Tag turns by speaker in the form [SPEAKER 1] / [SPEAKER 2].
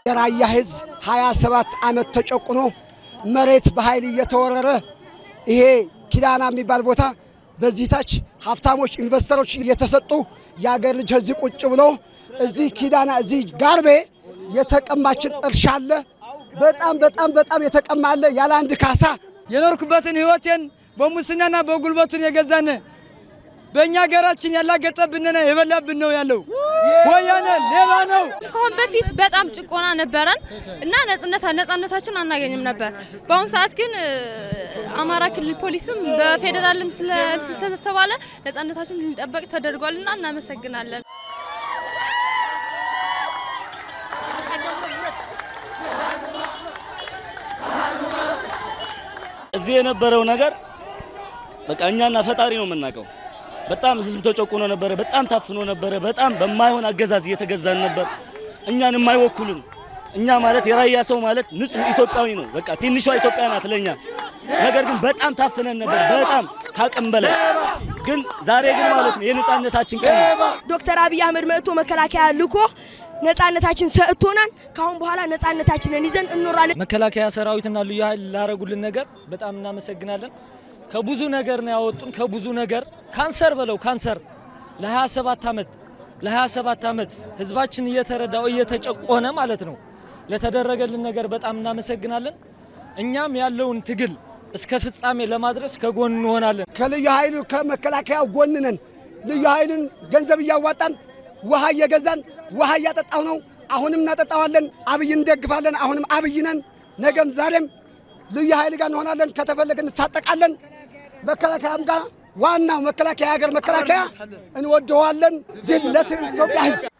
[SPEAKER 1] የራያ ህዝብ 27 ዓመት ተጨቁኖ መሬት በኃይል እየተወረረ ይሄ ኪዳና የሚባል ቦታ በዚህ ታች ሀብታሞች ኢንቨስተሮች እየተሰጡ የአገር ልጅ እዚህ ቁጭ ብሎ እዚህ ኪዳና እዚህ ጋርቤ የተቀማችን እርሻ አለ። በጣም በጣም በጣም የተቀማ አለ ያለ አንድ ካሳ
[SPEAKER 2] የኖርኩበትን ህይወቴን በሙስናና በጉልበቱን የገዛን በእኛ ሀገራችን ያላገጠብንና የበላብን ነው ያለው። ወያኔ ሌባ ነው።
[SPEAKER 3] ከአሁን በፊት በጣም ጭቆና ነበረን እና ነጻነት ነጻነታችን አናገኝም ነበር። በአሁኑ ሰዓት ግን አማራ ክልል ፖሊስም በፌዴራልም ስለተባለ ነጻነታችን ሊጠበቅ ተደርጓል እና እናመሰግናለን።
[SPEAKER 4] እዚህ የነበረው ነገር በቃ እኛና ፈጣሪ ነው የምናውቀው። በጣም ህዝብ ተጨቁኖ ነበረ። በጣም ታፍኖ ነበረ። በጣም በማይሆን አገዛዝ እየተገዛን ነበር። እኛን የማይወክሉን እኛ ማለት የራያ ሰው ማለት ንጹህ ኢትዮጵያዊ ነው። በቃ ትንሿ ኢትዮጵያ ናት ለኛ። ነገር ግን በጣም ታፍነን ነበር፣ በጣም ካቅም በላይ ግን ዛሬ ግን ማለት ነው የነጻነታችን ቀን ነው።
[SPEAKER 5] ዶክተር አብይ አህመድ መጥቶ መከላከያ ልኮ ነጻነታችን ሰጥቶናል። ካሁን በኋላ ነጻነታችንን ይዘን እንኖራለን።
[SPEAKER 6] መከላከያ ሰራዊትና ልዩ ኃይል ላረጉልን ነገር በጣም እናመሰግናለን። ከብዙ ነገር ነው ያወጡን። ከብዙ ነገር ካንሰር በለው ካንሰር ለ27 ዓመት ለ27 ዓመት ህዝባችን እየተረዳው እየተጨቆነ ማለት ነው ለተደረገልን ነገር በጣም እናመሰግናለን። እኛም ያለውን ትግል እስከ ፍጻሜ ለማድረስ ከጎን እንሆናለን።
[SPEAKER 1] ከልዩ ኃይሉ ከመከላከያው ጎን ነን። ልዩ ኃይልን ገንዘብ እያዋጣን ውሃ እየገዛን ውሃ እያጠጣው ነው። አሁንም እናጠጣዋለን። አብይ እንደግፋለን። አሁንም አብይ ነን። ነገም ዛሬም ልዩ ኃይል ጋር እንሆናለን። ከተፈለገ እንታጠቃለን። መከላከያም ጋር ዋናው መከላከያ የሀገር መከላከያ እንወደዋለን። ድል ለኢትዮጵያ ህዝብ